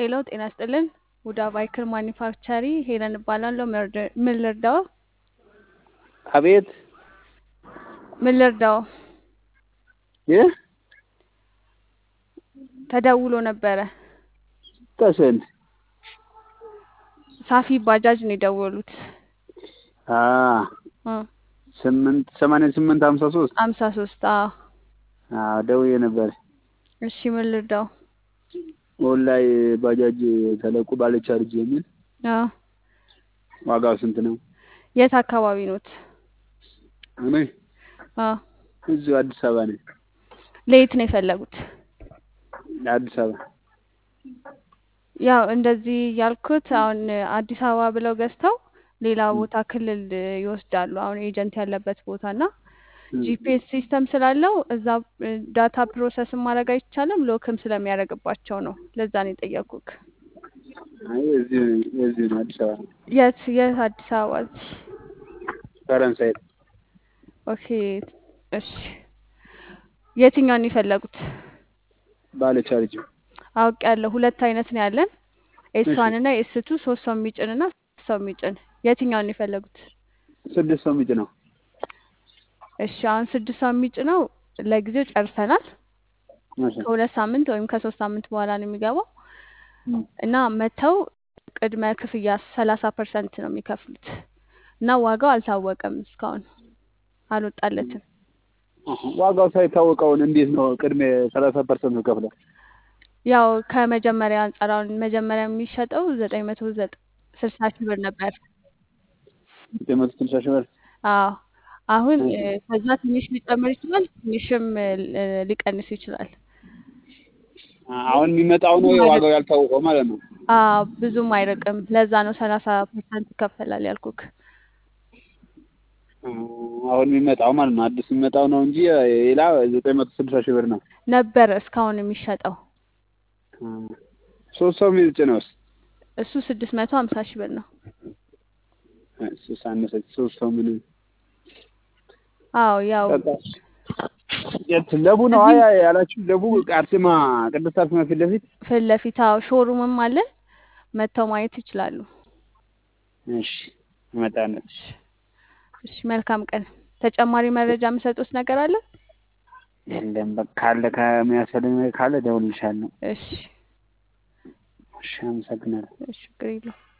ሄሎ ጤና ይስጥልን። ውዳ ባይክል ማኒፋክቸሪ ሄለን እባላለሁ። ምርድ- ምን ልርዳው? አቤት ምን ልርዳው? ይህ ተደውሎ ነበረ። ከስንት ሳፊ ባጃጅ ነው የደወሉት። አ እ ስምንት ሰማንያ ስምንት ሀምሳ ሶስት አምሳ ሶስት አዎ። አዎ ደውዬ ነበር። እሺ ምን ልርዳው? ኦንላይ ባጃጅ ተለቁ ባለ ቻርጅ የሚል አዎ። ዋጋው ስንት ነው? የት አካባቢ ኖት? እኔ አዎ። እዚሁ አዲስ አበባ ነኝ። ለየት ነው የፈለጉት? አዲስ አበባ ያው እንደዚህ ያልኩት አሁን አዲስ አበባ ብለው ገዝተው ሌላ ቦታ ክልል ይወስዳሉ። አሁን ኤጀንት ያለበት ቦታ እና ጂፒኤስ ሲስተም ስላለው እዛ ዳታ ፕሮሰስ ማድረግ አይቻልም። ሎክም ስለሚያደርግባቸው ነው። ለዛ ነው የጠየኩክ። አይ እዚሁ እዚሁ ነው አዲስ አበባ የት የት አዲስ አበባ? እዚህ ፈረንሳይ ኦኬ። እሺ የትኛውን የፈለጉት? ባለ ቻርጅ አውቅ ያለው ሁለት አይነት ነው ያለን ኤስ ዋን እና ኤስ ቱ ሶስት ሰው የሚጭን እና ስድስት ሰው የሚጭን የትኛውን ነው የፈለጉት? ስድስት ሰው የሚጭ ነው። እሺ አሁን ስድስት ሰው የሚጭነው ለጊዜው ጨርሰናል። እሺ ከሁለት ሳምንት ወይም ከሶስት ሳምንት በኋላ ነው የሚገባው እም፣ እና መተው ቅድመ ክፍያ ሰላሳ ፐርሰንት ነው የሚከፍሉት እና ዋጋው አልታወቀም እስካሁን አልወጣለትም። አሀ። ዋጋው ሳይታወቀውን እንዴት ነው ቅድሜ ሰላሳ ፐርሰንት ነው ከፍለው? ያው ከመጀመሪያ አንጻር አሁን መጀመሪያ የሚሸጠው ዘጠኝ መቶ ዘጠ ስልሳ ሺህ ብር ነበር። ዘጠኝ መቶ ስልሳ ሺህ ብር አዎ አሁን እሺ። እ፣ ከዛ ትንሽ ሊጨምር ይችላል፣ ትንሽም እ፣ ል- ሊቀንስ ይችላል። አሁን የሚመጣው ነው ዋጋው ያልታወቀው ማለት ነው። አዎ ብዙም አይርቅም። ለዛ ነው ሰላሳ ፐርሰንት ይከፈላል ያልኩክ። አ፣ አሁን የሚመጣው ማለት ነው አዲስ የሚመጣው ነው እንጂ ሌላ ዘጠኝ መቶ ስልሳ ሺህ ብር ነው። ነበር እስካሁን የሚሸጠው አ፣ ሶስት ሰው የሚጭ ነውስ? እሱ ስድስት መቶ ሀምሳ ሺህ ብር ነው። እሱ ሳነሰች ሶስት ሰው ምን አዎ ያው በቃ የት ለቡ ነው አያ ያላችሁ ለቡ አርሴማ ቅድስት አርሴማ ፊት ለፊት ፊት ለፊት አዎ ሾሩምም አለን መጥተው ማየት ይችላሉ። እሺ እመጣለሁ እሺ እሺ፣ መልካም ቀን። ተጨማሪ መረጃ የምሰጡት ነገር አለ? የለም በቃ ካለ ከሚያስፈልግ ነገር ካለ እደውልልሻለሁ እሺ እሺ አመሰግናለሁ እሺ፣ ችግር የለውም።